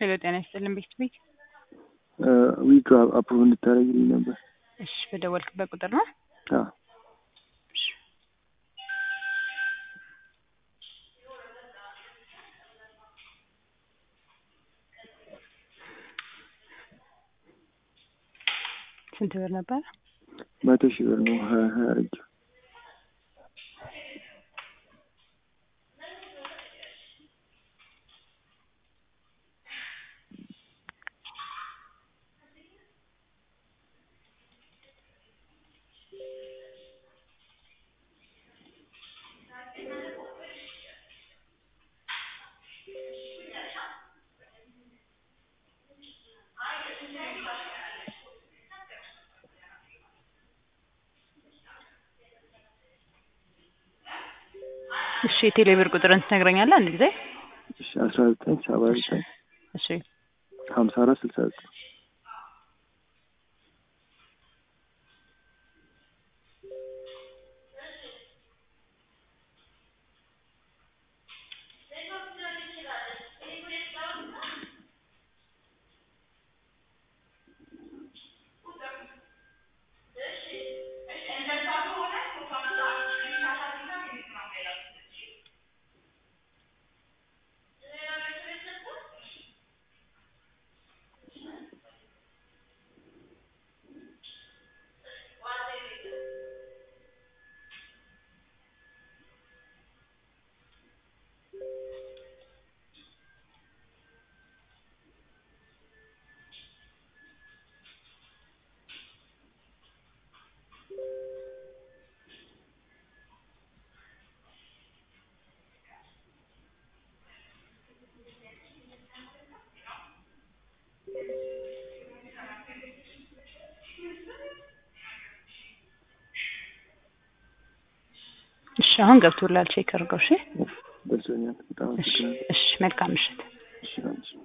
ሄሎ ጤና ይስጥልን ቤት ቤት ዊክ አፕሮቭ እንድታደርግልኝ ነበር። እሺ በደወልክበት ቁጥር ነው። አዎ ስንት ብር ነበር? መቶ ሺህ ብር ነው ሀያ ሀያ አድርጌው እሺ የቴሌ ብር ቁጥርን ትነግረኛለህ አንድ ጊዜ? እሺ አስራ ዘጠኝ ሰባ ዘጠኝ እሺ ሀምሳ አራት ስልሳ ዘጠኝ እሺ አሁን ገብቶላል ቼክ አድርገው እሺ ደርሶኛል። በጣም እሺ አመሰግናለሁ። እሺ መልካም ምሽት እሺ አንቺ